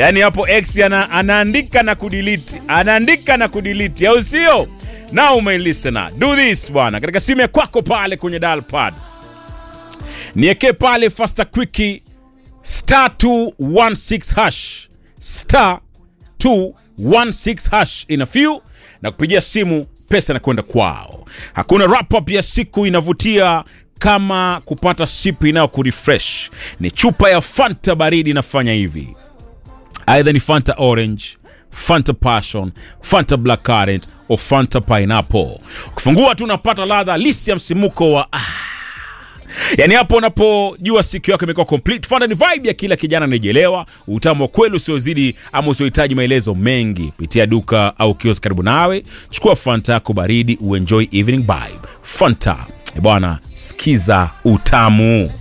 yaani hapo x ana, anaandika na kudelete anaandika na kudelete au sio now my listener do this bwana katika simu ya kwako pale kwenye dial pad nieke pale faster quickie star 216 hash star 216 hash in a few na kupigia simu pesa na kwenda kwao hakuna wrap up ya siku inavutia kama kupata sipu inayo kurefresh ni chupa ya fanta baridi inafanya hivi aidha ni fanta orange fanta passion fanta black current o fanta pineapple ukifungua tu unapata ladha halisi ya msimuko wa ah, yaani hapo unapojua siku yako imekuwa complete fanta ni vibe ya kila kijana anajelewa utamu wa kweli usiozidi ama usiohitaji maelezo mengi pitia duka au kiosk karibu nawe chukua fanta yako baridi uenjoy evening vibe fanta Eh bwana sikiza utamu